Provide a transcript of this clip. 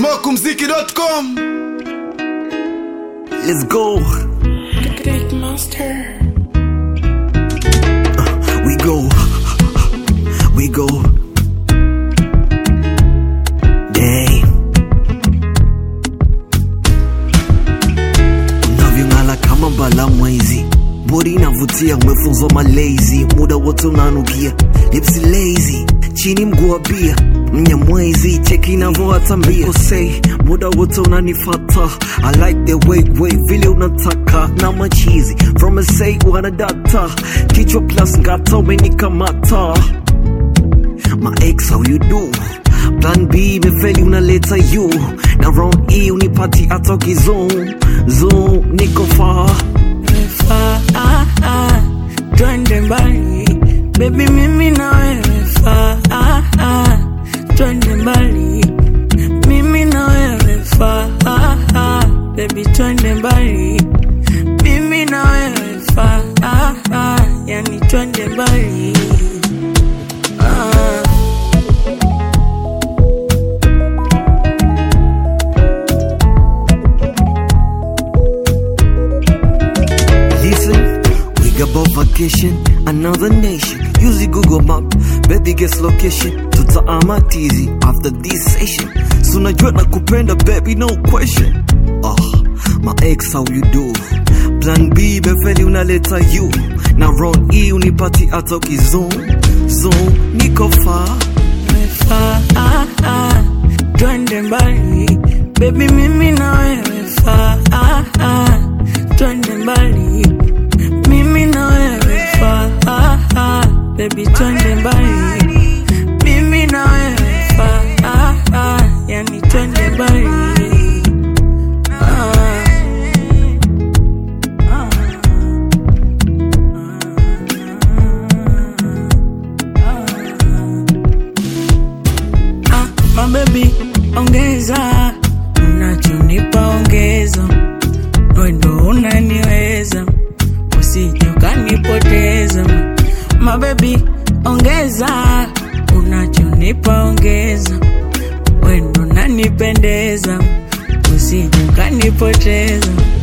smokumziki.com Let's go. Big monster. We go. We go. Dang. Unavyong'ala kama mbala mwezi, bodi inavutia, umefunzwa malezi, muda wote unanukia, lipsi lazy, chini mguu wa bia mnyamwezi, cheki inavyoatambia kosei, muda wote unanifata, I like the way way vile unataka na machizi from a say wana data, kichwa plus ngata umenikamata my ex how you do plan b imefeli unaleta you na round e unipati hata ukizone zone niko far Faa, ah, ah, twende mbali bebi, mimi na wewe faa, ah, ah, twende mbali mimi na wewe faa, ah, ah, bebi, twende mbali mimi na wewe faa, ah, ah, yani twende mbali ah. Listen, we got both vacation, another nation. Use the Google map, baby guess location. Tutaama tizi after this session. So najua na kupenda baby, no question. Oh, my ex how you do? Plan B befeli unaleta you. Na round E unipati hata ukizone. Zone, niko far. Faa, ah, ah, twende mbali bebi, mimi na wewe faa, ah, ah, twende mbali mimi na wewe faa, ah, ah, bebi, twende mbali mimi na wewe faa, ah, ah, yani twende mbali ah. Ah, mabebi ongeza unachonipa ongeza wendo unaniweza usije ukanipoteza mabebi ongeza unachonipa ongeza wendo unanipendeza usije ukanipoteza